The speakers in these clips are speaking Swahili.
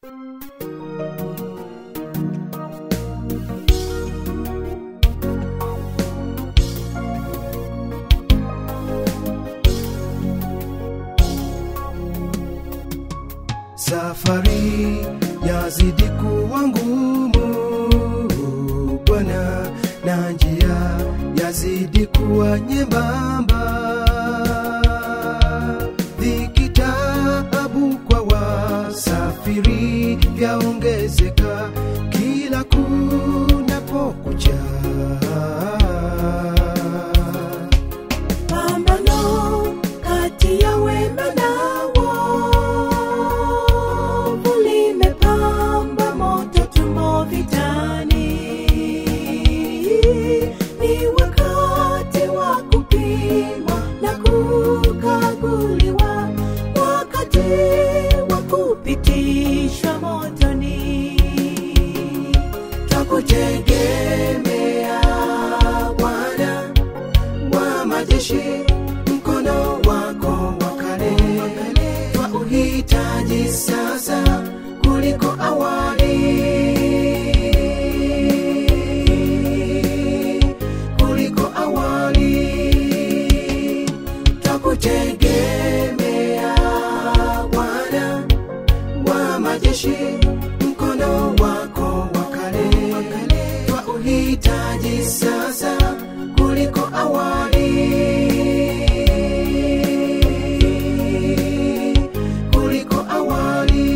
Safari yazidi kuwa ngumu Bwana, na njia yazidi kuwa nyembamba. Dhiki, taabu kwa wasafiri vyaongezeka kila kunapokucha. Pambano kati ya wema na wovu limepamba moto, tumo vitani. Ni wakati wa kupimwa na kukaguliwa, wakati wa kupitishwa motoni. Twakutegemea Bwana wa majeshi, mkono wako wa kale twauhitaji sasa kuliko awali, kuliko awali. Twakutegemea Bwana wa majeshi, mkono wako wa kale twauhitaji sasa kuliko awali, kuliko awali.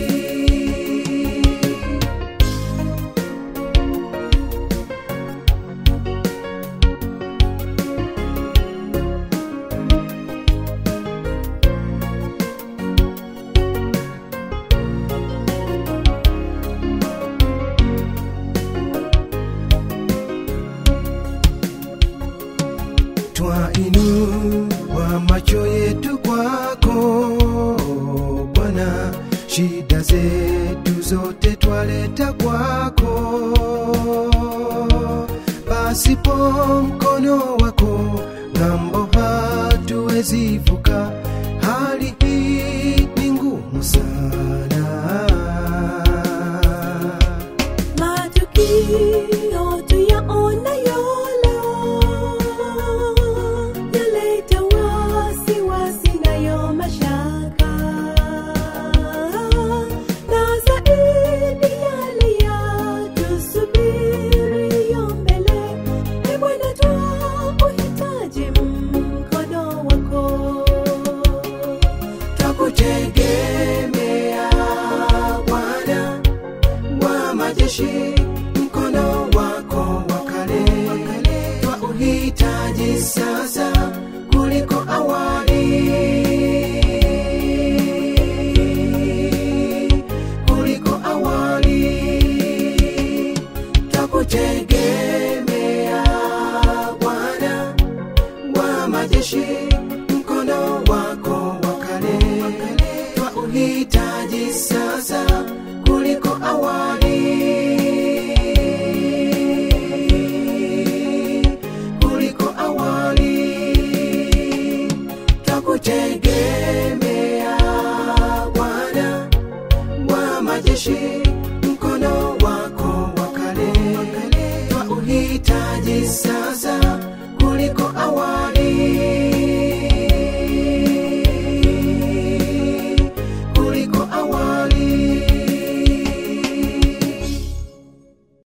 Twainua macho yetu kwako Bwana, shida zetu zote twaleta kwako. Pasipo mkono wako ng'ambo hatuwezi vuka, hali hii ni ngumu sana. Matukio tuyaonayo leo yaleta wasiwasi nayo mashaka, na zaidi yale yatusubiriyo mbele. Ee Bwana, twauhitaji mkono wako. Twakutegemea Bwana wa majeshi, mkono wako wa kale twauhitaji sasa kuliko awali, kuliko awali. Twakutegemea Bwana wa majeshi, mkono wako wa kale twauhitaji sasa